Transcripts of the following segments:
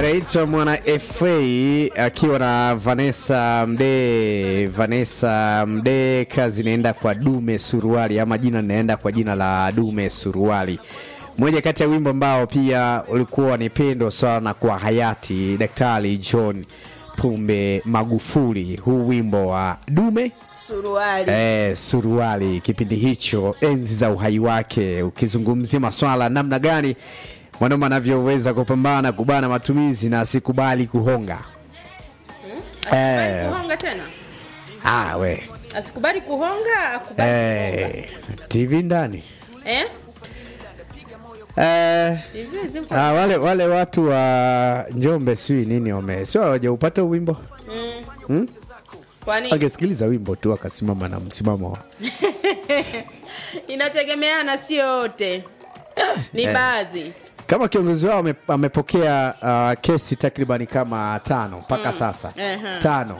anaitwa mwana FA akiwa na Vanessa Mdee. Vanessa Mdee, kazi inaenda kwa Dume Suruali ama jina linaenda kwa jina la Dume Suruali, moja kati ya wimbo ambao pia ulikuwa ni pendo sana kwa hayati Daktari John Pombe Magufuli. Huu wimbo wa Dume suruali Eh, suruali kipindi hicho enzi za uhai wake, ukizungumzia maswala namna gani mwanaume anavyoweza kupambana kubana matumizi na asikubali kuhonga. asikubali eh. kuhonga tena Ah, we asikubali kuhonga akubali kuhonga eh, TV ndani eh? eh, TV zimpo ah, wale wale watu wa Njombe sijui nini wame sio hawajaupata wimbo mm. hmm? kwani Wangesikiliza wimbo tu akasimama na msimamo inategemeana sio yote ni Eh. baadhi kama kiongozi wao ame- amepokea uh, kesi takribani kama tano mpaka sasa Ehe. tano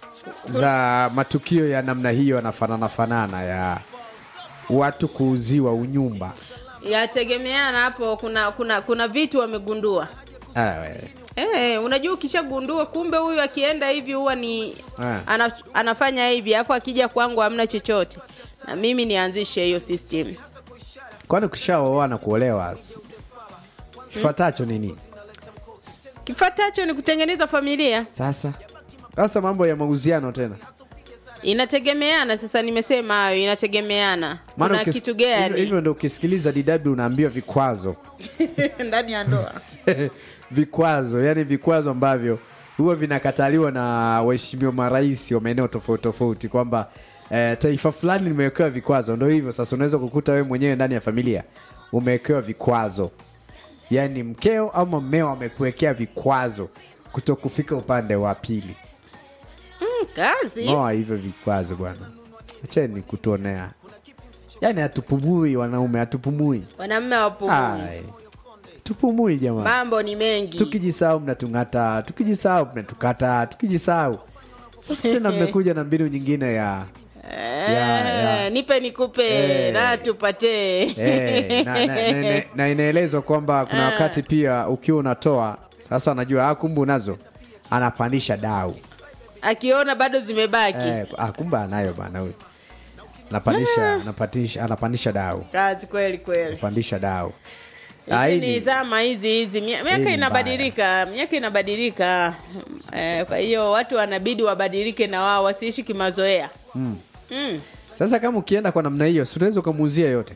za matukio ya namna hiyo yanafanana fanana ya watu kuuziwa unyumba yategemeana hapo kuna kuna kuna vitu wamegundua Ah, we. Eh, unajua ukishagundua kumbe huyu akienda hivi huwa ni Ah. ana, anafanya hivi hapo akija kwangu hamna chochote na mimi nianzishe hiyo system kwani ukishaoa na kuolewa kifuatacho nini kifatacho ni kutengeneza familia sasa sasa mambo ya mauziano tena inategemeana sasa nimesema hayo inategemeana Maana kuna ukis- kitu hivyo- gani hivyo ndo ukisikiliza DW unaambiwa vikwazo ndani ya ndoa vikwazo yani vikwazo ambavyo huwa vinakataliwa na waheshimiwa marais wa maeneo tofauti tofauti kwamba eh, taifa fulani limewekewa vikwazo ndo hivyo sasa unaweza kukuta wewe mwenyewe ndani ya familia umewekewa vikwazo yaani mkeo ama mmeo amekuwekea vikwazo kuto kufika upande wa pili mm, kazi noa hivyo vikwazo bwana acheni kutuonea yaani hatupumui wanaume hatupumui wanamme wapo Ai, tupumui jamani mambo ni mengi tukijisahau mnatung'ata tukijisahau mnatukata tukijisahau sasa tena mmekuja na mbinu nyingine ya Eh, Ya, ya. nipe nikupe Eh. na tupatee eh, na, na, na, na, na inaelezwa kwamba kuna wakati pia ukiwa unatoa sasa anajua ah, kumbe unazo anapandisha dau akiona bado zimebaki eh, ah, kumbe anayo bana huyu anapandisha anapandisha anapandisha dau kazi kweli kweli anapandisha dau Ah, hizi hii ni ni- zama hizi hizi Mia- Hii miaka ni inabadilika miaka inabadilika eh, kwa hiyo watu wanabidi wabadilike na wao wasiishi kimazoea mm. Mm. sasa kama ukienda kwa namna hiyo si unaweza ukamuuzia yote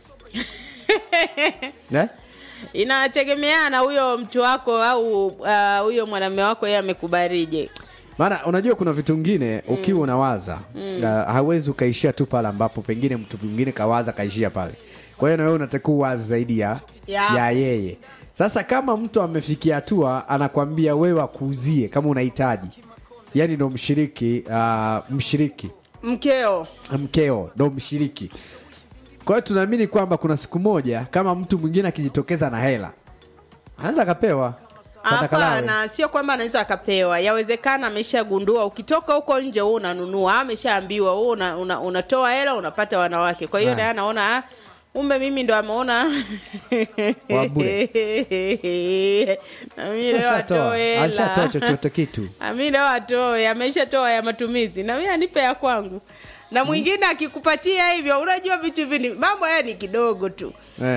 eh? inategemeana huyo mtu wako au ah, huyo mwanamume wako yeye amekubarije maana unajua kuna vitu vingine ukiwa unawaza uh, hawezi ukaishia tu pale ambapo pengine mtu mwingine kawaza kaishia pale kwa hiyo na wewe unatakiwa uwazi zaidi ya, Ya. ya yeye sasa kama mtu amefikia hatua anakwambia wewe akuuzie kama unahitaji yani ndo mshiriki uh, mshiriki mkeo mkeo ndo mshiriki kwa hiyo tunaamini kwamba kuna siku moja kama mtu mwingine akijitokeza na hela anaweza akapewa sadaka lawe. hapana sio kwamba anaweza akapewa yawezekana ameshagundua ukitoka huko nje huu unanunua ameshaambiwa huu una, una, unatoa hela unapata wanawake kwa hiyo Ah. naye anaona ah, kumbe mimi ndo ameona Wa bure. Na mimi leo Ashatoa. atoe ashatoa hela chochote kitu ami leo atoe ameshatoa ya matumizi na mimi anipe ya kwangu na mwingine akikupatia hivyo unajua vitu vini mambo haya ni kidogo tu